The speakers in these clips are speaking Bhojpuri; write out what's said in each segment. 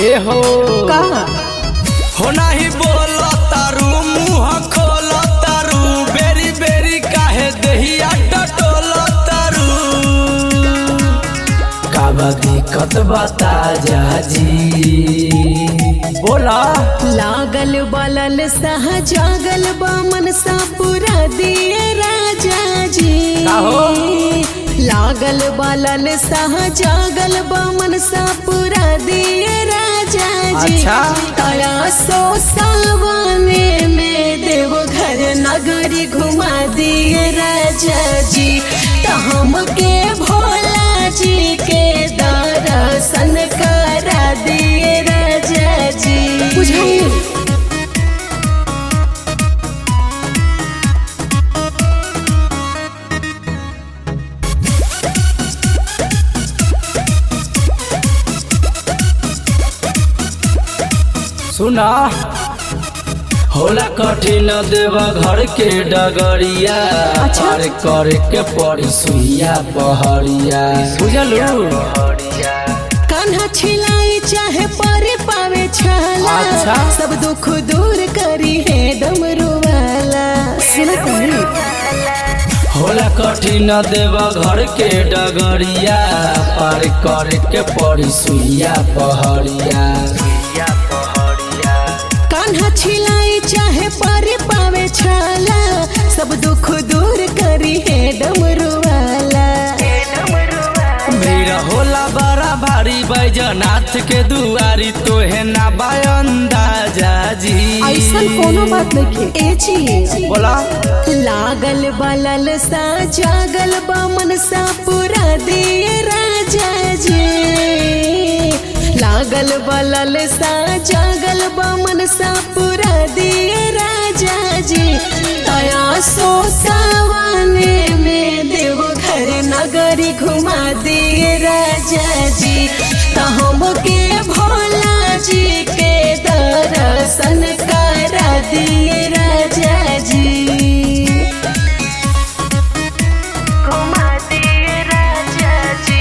ए हो का हो नाही बोल तारू मुंह खोल तारू बेरी बेरी काहे दहिया टटोल तारू का बा दिक्कत बता जा जी बोला लागल बलल सह जागल बा मनसा पूरा दिए राजा जी का हो? लागल बलल सह जागल बा मनसा पूरा दिए राजा जी अच्छा। तया सो सावने में देव घर नगरी घुमा दिए राजा जी त हमके भोला जी के दर्शन करा दिए राजा जी बुझाइए सुना होला कठिन देवा घर के डगरिया अच्छा। पार करे के पड़ी सुइया पहड़िया बुझलू कान्हा छिलाई चाहे पारे पावे छाला अच्छा। सब दुख दूर करी है डमरू वाला सुना तनी होला कठिन देवा घर के डगरिया पार करे के पड़ी सुइया पहड़िया कान्हा छिलाई चाहे पारे पावे छाला सब दुख दूर करी है डमरू वाला भीड़ होला बड़ा भारी बैजनाथ के दुआरी तोहे ना अंदाजा जी ऐसा कोनो बात नहीं ए जी बोला लागल बलल सा जागल बा मनसा पूरा दिए राजा जी लागल बलल सा जागल बा मनसा पूरा दिए राजा जी तया सो सावने में देव घर नगरी घुमा दिए राजा जी त हमके भोला जी के दर्शन करा दिए राजा जी घुमा दिए राजा जी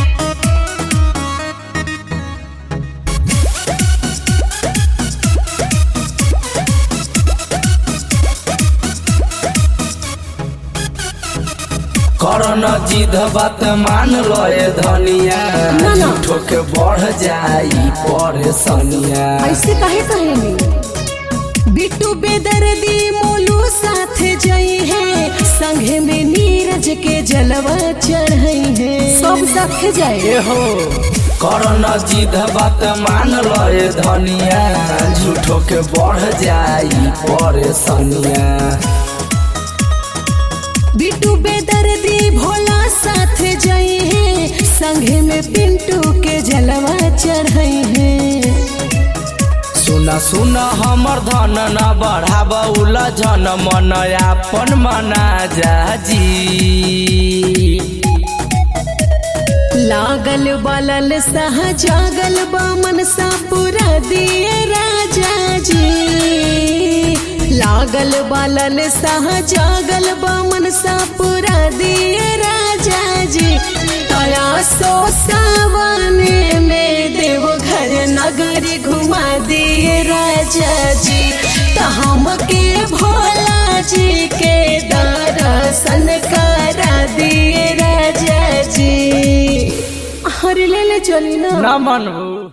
करन जिद बात मान लए धनिया ना, ना। झूठो के बढ़ जाई परेशानिया ऐसे काहे कहेनी बिट्टू बेदर्दी मोलू साथ जई है संघे में नीरज के जलवा चढ़ई है सब साथ जाए ए हो करन जिद बात मान लए धनिया झूठो के बढ़ जाई परेशानिया बिट्टू बेदर्दी भोला साथ जई है संघे में पिंटू के जलवा चढ़ई है सुना सुना हमर धन न बढ़ाब उलझन मन आपन मना जा जी लागल बलल सह जागल बा मनसा पूरा दिए राजा जी लागल बलल सह जागल बा मनसा पूरा दिए राजा जी तया सो सावने में देव घर नगरी घुमा दिए राजा जी त हमके भोला जी के दर्शन करा दिए राजा जी हर ले ले चली ना न मनबू